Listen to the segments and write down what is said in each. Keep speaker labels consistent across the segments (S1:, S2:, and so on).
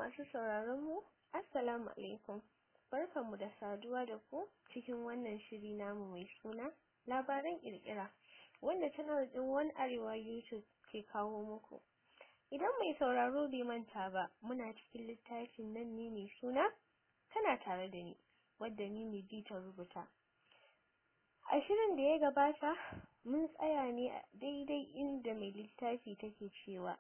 S1: Masu sauraron mu, Assalamu alaikum. Barkanmu da saduwa da ku cikin wannan shiri namu mai suna labaran kirkira wanda channel din One Arewa YouTube ke kawo muku. Idan mai sauraro bai manta ba, muna cikin littafin nan ne mai suna tana tare da ni, wadda ni ne ta rubuta. A shirin da ya gabata, mun tsaya ne a daidai inda mai littafi take cewa.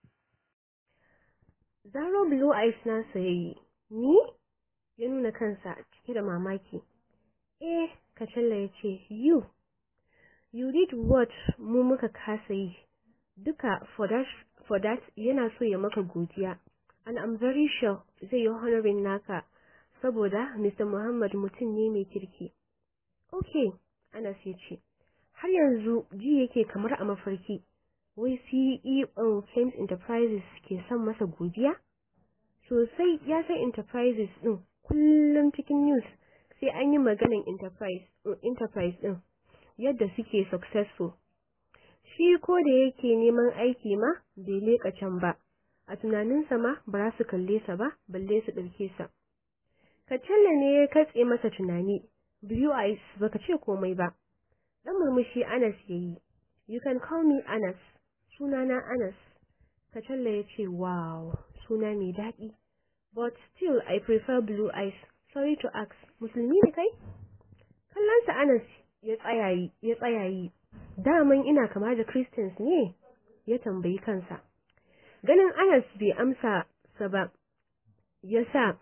S2: Zaro Blue Eyes nasa ya yi, ni? Ya nuna kansa cike da mamaki. Eh, Kacalla ya ce, You, you did what mu muka kasa yi. Duka for that, for that yana so ya maka godiya. And I'm very sure zai yi honorin naka saboda Mr. Muhammad mutum ne mai kirki. Okay, Anas ya ce, har yanzu ji yake kamar a mafarki. wai CEO Flames Enterprises ke son masa godiya? Sosai ya san Enterprises ɗin kullum cikin news sai an yi maganin Enterprise Enterprise ɗin yadda suke successful. Shi ko da yake neman aiki ma bai leƙa can ba, a tunaninsa ma ba za su kalle sa ba balle su ɗauke sa. Kacalla ne ya katse masa tunani, Blue Eyes baka ce komai ba. Ɗan murmushi Anas ya yi, You can call me Anas. sunana Anas. Kacalla ya ce, Wow, suna mai daɗi. But still I prefer blue eyes. Sorry to ask, musulmi ne kai? Kallonsa Anas ya tsayayi, ya tsayayi. Daman ina kama da Christians ne? Ya tambayi kansa. Ganin Anas bai amsa sa ba, ya sa,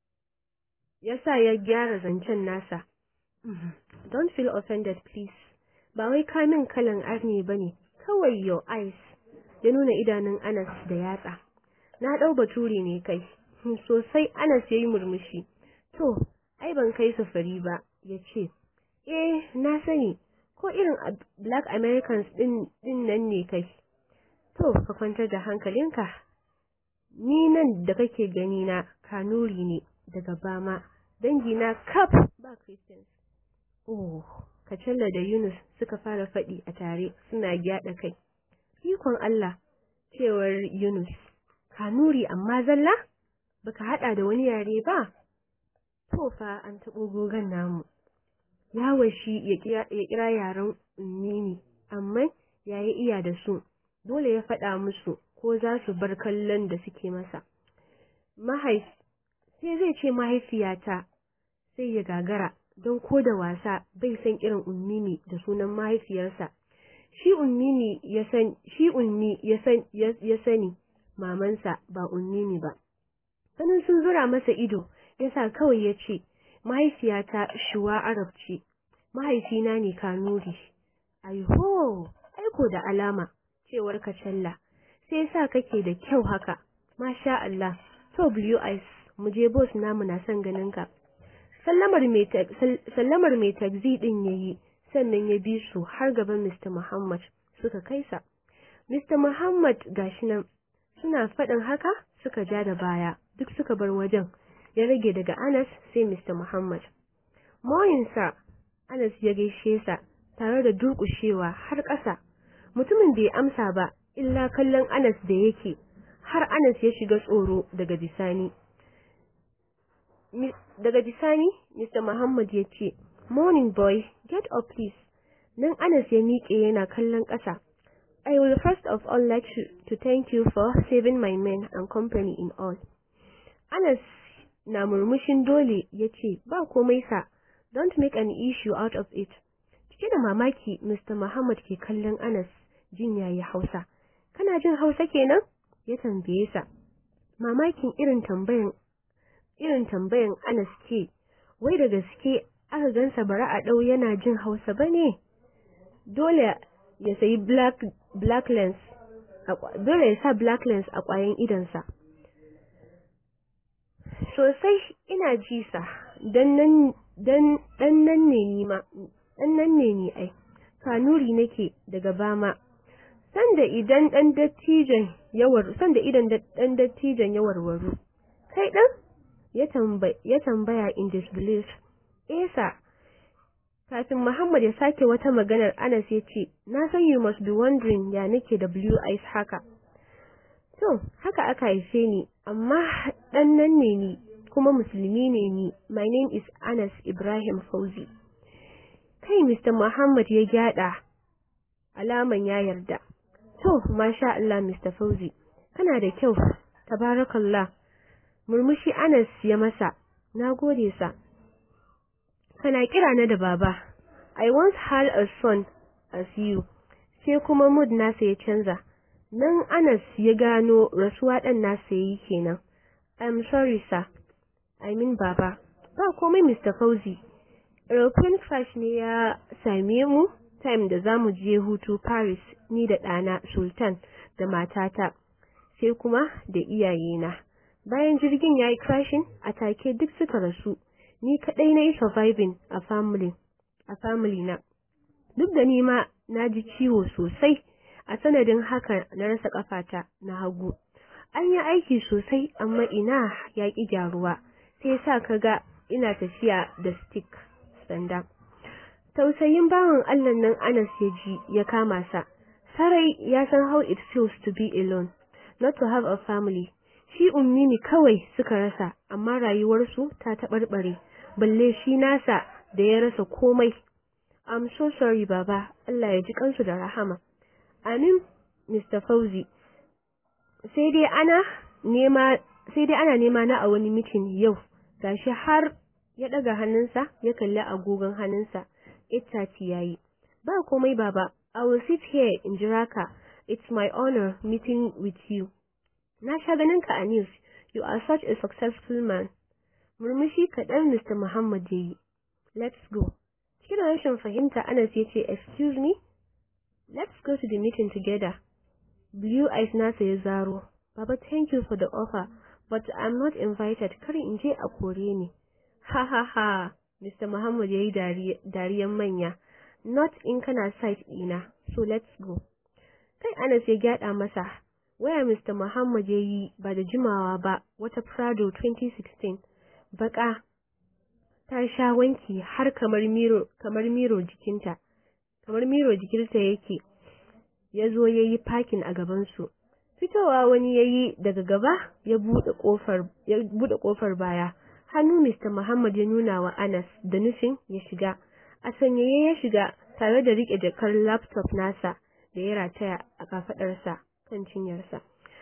S2: ya sa ya gyara zancen nasa. Don't feel offended, please. Ba wai kamin kalan arni ba ne, kawai your eyes ya nuna idanun Anas da yatsa. Na ɗau baturi ne kai, sosai Anas ya yi murmushi. To, ai ban kai safari ba, ya ce, Eh, na sani, ko irin Black Americans ɗin nan ne kai. To, ka kwantar da hankalinka. Ni nan da kake gani na kanuri ne daga bama, dangina kaf ba Christians. Oh, Kacalla da Yunus suka fara faɗi a tare suna gyaɗa kai. Ikon Allah, cewar Yunus, Kanuri amma zalla? Baka haɗa da wani yare ba? To fa an taɓo gogon namu. Yawa shi ya kira yaren ummini, amma ya yi iya da su, dole ya faɗa musu ko za su bar kallon da suke masa. Mahaif, sai zai ce mahaifiyata, sai ya gagara, don ko da wasa bai san irin ummini da sunan mahaifiyarsa. Shi ummini ya san shi ummi ya san ya sani mamansa ba ummini ba. Sanin sun zura masa ido yasa kawai ya ce mahaifiyata shuwa Arab ce. Mahaifina ne Kanuri. Aiho, aiko da alama cewar Kacalla. Sai sa kake da kyau haka. Masha Allah. To Blue Eyes, mu je boss namu na son ganin ka. sallamar mai tagzi din yayi sannan ya bi su har gaban Mr. Muhammad suka kaisa. Mr. Muhammad gashi nan suna faɗin haka suka ja da baya duk suka bar wajen ya rage daga Anas sai Mr. Muhammad. Moyinsa Anas ya gaishe sa tare da durƙushewa har ƙasa. Mutumin bai amsa ba illa kallon Anas da yake har Anas ya shiga tsoro daga bisani. Daga bisani, Mr. Muhammad ya ce, Morning boy, get up please. Nan Anas ya miƙe yana kallon ƙasa. I will first of all like to, to thank you for saving my men and company in all. Anas na murmushin dole ya ce, Ba komai sa, don't make an issue out of it. Cike da mamaki, Mr. Muhammad ke kallon Anas jin yayi Hausa. Kana jin Hausa kenan? Ya tambaye sa. Mamakin irin tambayan irin tambayan Anas ke, wai da gaske aka gansa bara a ɗau yana jin Hausa ba ne? Dole ya sayi black, black lens, dole ya sa black lens a ƙwayan idansa. Sosai ina ji sa, dan nan ne ni ma, dan nan ne ni ai, kanuri nake daga bama. Sanda idan ɗan dattijan yawar, sanda idan ɗan dattijan ya warwaru. Kai ɗan? ya tambaya in disbelief. Esa, kafin Muhammad ya sake wata maganar Anas ya ce, Na san you must be wondering ya nake da blue eyes haka. To, haka aka haife ni, amma ɗan nan ne ni, kuma musulmi ne ni. My name is Anas Ibrahim Fauzi. Kai Mr. Muhammad ya gyada, alaman ya yarda. To, masha Allah Mr. Fauzi, kana da kyau, tabarakallah. Murmushi Anas ya masa, na gode sa. Kana kira na da baba, I once had a son as you, sai kuma mood nasa ya canza. Nan Anas ya gano rasuwa ɗan nasa yi kenan. I'm sorry sir, I mean baba. Ba komai Mr. Fauzi. Aeroplane crash ne ya same mu time da za mu je hutu Paris ni da ɗana Sultan da matata, sai kuma da iyayena. Bayan jirgin ya yi crashing, a take duk suka rasu. Ni kaɗai na yi surviving a family, a family na. Duk da ni ma na ji ciwo sosai. a sanadin haka na rasa kafata na hagu an yi aiki sosai amma ina ya ƙi gyaruwa sai sa kaga ina tafiya da stick sanda tausayin bawan Allah nan Anas ya ji ya kama sa sarai ya san how it feels to be alone not to have a family shi ummi ne kawai suka rasa amma rayuwarsu ta taɓarɓare balle shi nasa da ya rasa komai I'm so sorry baba Allah ya ji kansu da rahama Amin, Mr. Fauzi. Sai dai ana nema sai dai ana nema na a wani mitin yau. Gashi har ya daga hannunsa ya kalli agogon hannunsa. 8:30 yayi. Ba komai baba. I will sit here in jira ka. It's my honor meeting with you. Na sha ganin ka a news. You are such a successful man. Murmushi kaɗan Mr. Muhammad ya yi. Let's go. Cikin rashin fahimta Anas ya ce, Excuse me? Let's go to the meeting together. Blue eyes nasa ya zaro. Baba, thank you for the offer, but I'm not invited. Kar in je a kore ni. Ha ha ha. Mr. Muhammad ya yi dariyan manya. Not in kana site ɗina, so let's go. Kai Anas ya gyada masa. Waya Mr. Muhammad ya yi ba da jimawa ba wata Prado 2016. Baka ta sha wanki har kamar miro kamar miro jikinta. kamar miro jikinsa yake ya zo ya yi fakin a gabansu fitowa wani ya yi daga gaba ya buɗe ƙofar baya hannu Mr. Muhammad ya nuna wa Anas da nufin ya shiga a sanyaye ya shiga tare da riƙe jakar laptop nasa da ya rataya a kafaɗarsa kan cinyarsa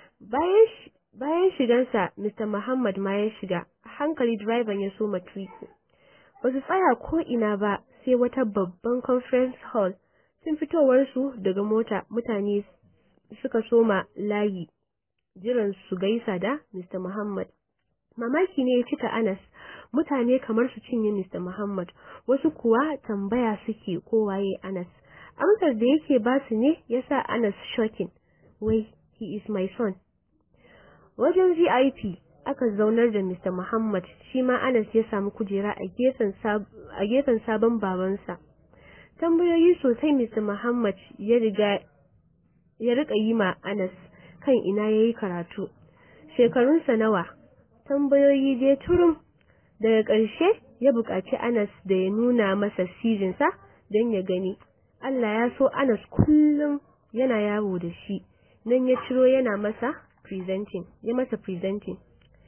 S2: bayan shigarsa Mr. Muhammad ma ya shiga a hankali direban ya soma tuki ba su tsaya ko ina ba sai wata babban conference hall sun fitowarsu daga mota mutane suka soma layi jiran su gaisa da Mr. Muhammad. Mamaki ne ya cika Anas, mutane kamar su cinye Mr. Muhammad, wasu kuwa tambaya suke ko waye Anas. Amsar da yake ba su ne ya sa Anas shocking, wai, he is my son. Wajen VIP aka zaunar da Mr. Muhammad shi ma Anas ya samu kujera a gefen sabon babansa. Tambayoyi sosai Mr. Muhammad ya riga ya rika yi ma Anas kan ina yayi karatu. Shekarunsa nawa? Tambayoyi dai turum. Daga ƙarshe ya buƙaci Anas da ya nuna masa sizinsa don ya gani. Allah ya so Anas kullum yana yawo da shi. Nan ya ciro yana masa presenting, ya masa presenting.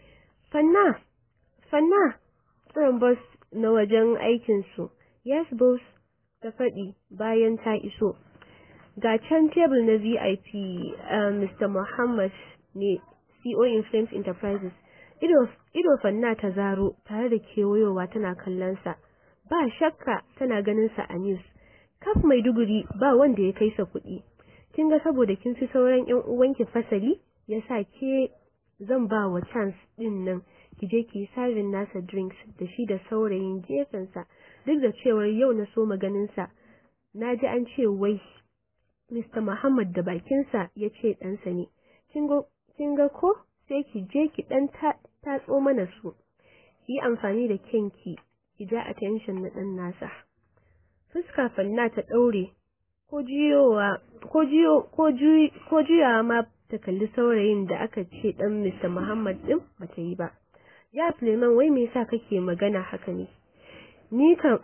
S2: Fanna, Fanna, tsoron bus na wajen aikinsu, yes boss, ta faɗi bayan ta iso. Ga can tebul na VIP uh, Mr. Muhammad ne CO Inflames Enterprises. Ido, ido Fanna ta zaro tare da kewayowa tana kallonsa. Ba shakka tana ganinsa a news. Kaf Maiduguri ba wanda ya kai sa kuɗi. Kin ga saboda kin fi sauran 'yan uwanki fasali, yasa ke zan ba wa chance din nan ki je ki serving nasa drinks da shi da saurayin gefensa duk da cewar yau na so maganinsa na ji an ce wai Mr. Muhammad da bakinsa ya ce ɗansa ne kin ga ko sai ki je ki ɗan tatso mana su yi amfani da kyanki ki ja attention na ɗan nasa fuska fanna ta ɗaure ko juyowa ko juyo ko juyawa ma ta kalli saurayin da aka ce dan Mr. Muhammad din bata yi ba. Ya Suleiman wai me yasa kake magana haka ne? Ni kan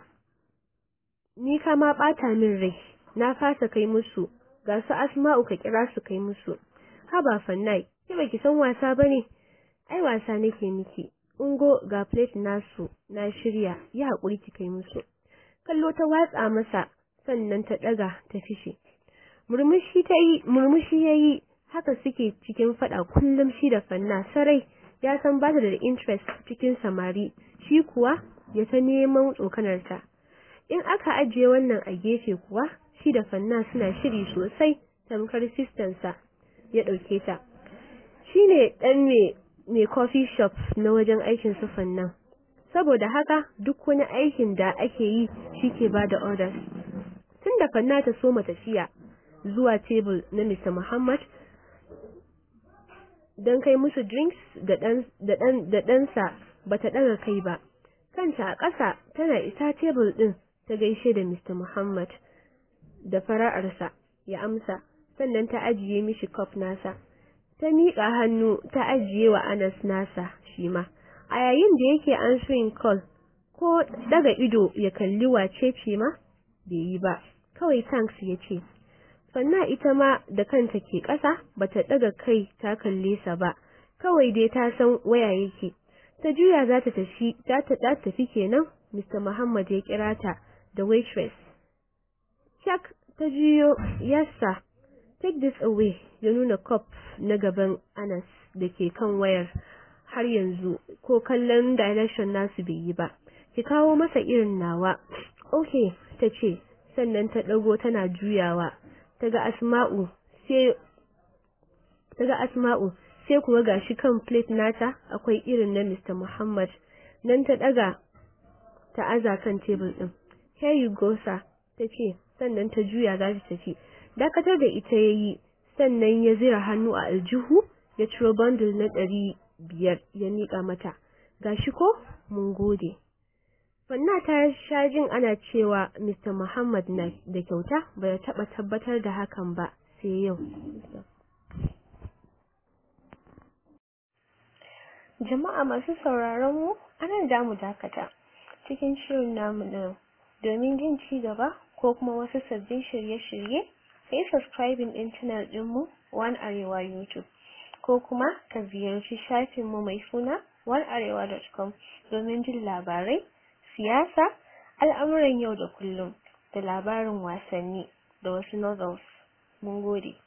S2: ni ka ma bata min rai. Na fasa kai musu. Ga su Asma'u ka kira su kai musu. Haba Fannai, Ke baki san wasa bane? Ai wasa nake miki. Ungo ga plate nasu na shirya, yi haƙuri ki kai musu. Kallo ta watsa masa sannan ta ɗaga ta fishe. Murmushi ta yi, murmushi ya yi, haka suke cikin faɗa kullum shi da fanna sarai ya san ba ta da interest cikin samari, shi kuwa ya ta neman tsokanarta. In aka ajiye wannan a gefe kuwa, shi da fanna suna shiri sosai tamkar sistansa ya ɗauke ta. Shi ne ɗan mai coffee shop na wajen aikin su fannan. Saboda haka duk wani aikin da ake yi shi ke ba da orders. Tun da fanna ta soma tafiya zuwa tebul na Mr. Muhammad don kai musu drinks da ɗansa ba ta ɗaga kai ba. Kanta a ƙasa tana isa tebul ɗin ta gaishe da Mr. Muhammad da fara'arsa ya amsa sannan ta ajiye mishi cup nasa. Ta miƙa hannu ta ajiye wa Anas nasa shi ma. A yayin da yake answering call ko daga ido ya kalli wace ce ma bai yi ba. Kawai thanks ya ce. Sannan ita ma da kanta ke ƙasa bata daga kai ta kalle sa ba. Kawai dai ta san waya yake. Ta juya za ta tafi, ta ta tafi kenan Mr. Muhammad ya kira ta da waitress. Chuck ta juyo, yes sir. Take this away ya nuna cup na gaban Anas da ke kan wayar har yanzu ko kallon direction nasu bai yi ba. Ki kawo masa irin nawa. Okay, ta ce, sannan ta ɗago tana juyawa. Ta ga Asma'u sai ta ga Asma'u sai kuwa gashi kan plate nata akwai irin na Mr. Muhammad. Nan ta ɗaga ta aza kan tebul ɗin. Here you go sir, ta ce, sannan ta juya za ta tafi. Dakatar da ita ya yi, sannan ya zira hannu a aljihu ya ciro bundle na ɗari biyar ya miƙa mata. Gashi ko? Mun gode. Fanna ta sha jin ana cewa Mr. Muhammad na da kyauta bai taɓa tabbatar da hakan ba sai yau.
S1: Jama'a masu sauraron mu, anan da mu dakata cikin shirin namu na domin jin ci gaba ko kuma wasu sabbin shirye-shirye sai subscribing din channel ɗinmu One Arewa YouTube ko kuma ka ziyarci shafinmu mai suna onearewa.com domin jin labarai, siyasa, al'amuran yau da kullum da labarin wasanni da wasu novels. Mun gode.